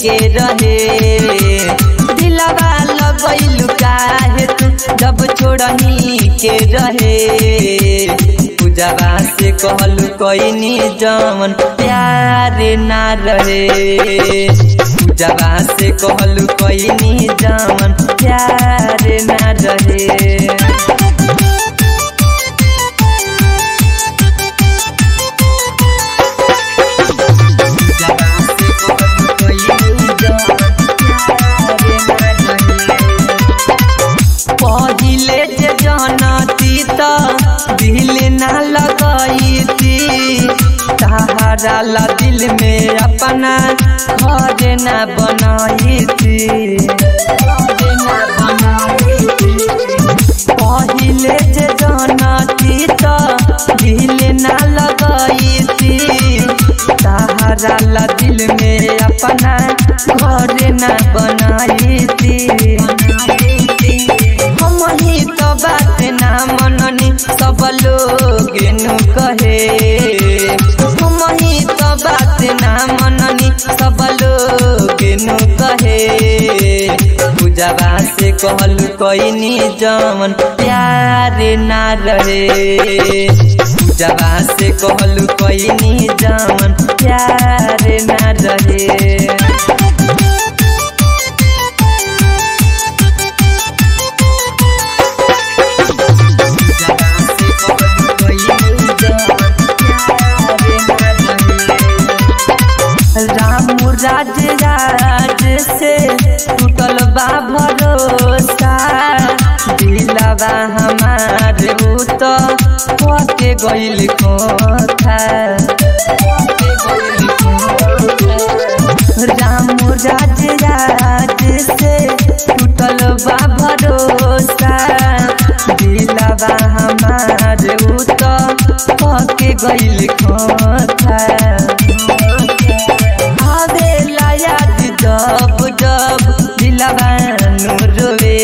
के रहे दिलवा लगैलु काहे तू जब छोड़ही के रहे पूजवा से कहलु कैनी जमन प्यार ना रहे पूजवा से कहलु कैनी जमन प्यार ना रहे पहिले जे जनती त दिल ना लगैती सहारा ला दिल में अपना घर ना बनैती पहिले जे जनती त दिल ना लगैती सहारा ला दिल में अपना घर ना बनैती हम ही तो बात ना मननी सब लोग नु कहे हम ही तो बात ना मननी सब लोग नु कहे पूजवा से कहलु कैनी जमन प्यार ना रहे पूजवा से कहलु कैनी जमन प्यार ना रहे राम राज राज से टूटल बा भरोसा दिलवा हमार उ तो पके गइल कोथा राम राज राज से टूटल बा भरोसा दिलवा हमार उ तो पके गइल कोथा आवेला याद जब जब दिलवा रोवे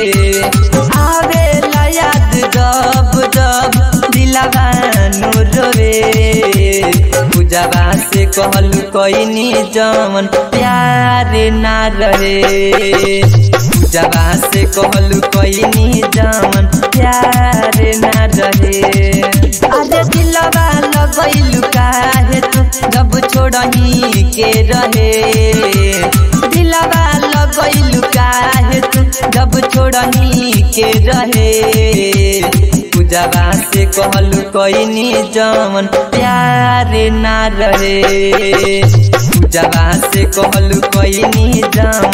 आवेला याद जब जब दिलवा रोवे पूजवा से कहलु कैनी जमन प्यार ना रहे पूजवा से कहलु कैनी जमन प्यार ना रहे अरे दिलवा लगैलु काहे तू जब छोड़ही के रहे दिलवा लगैलु काहे तू जब छोड़ही के रहे पूजवा से कहलु कैनी जमन प्यार ना रहे पूजवा से कहलु कैनी जमन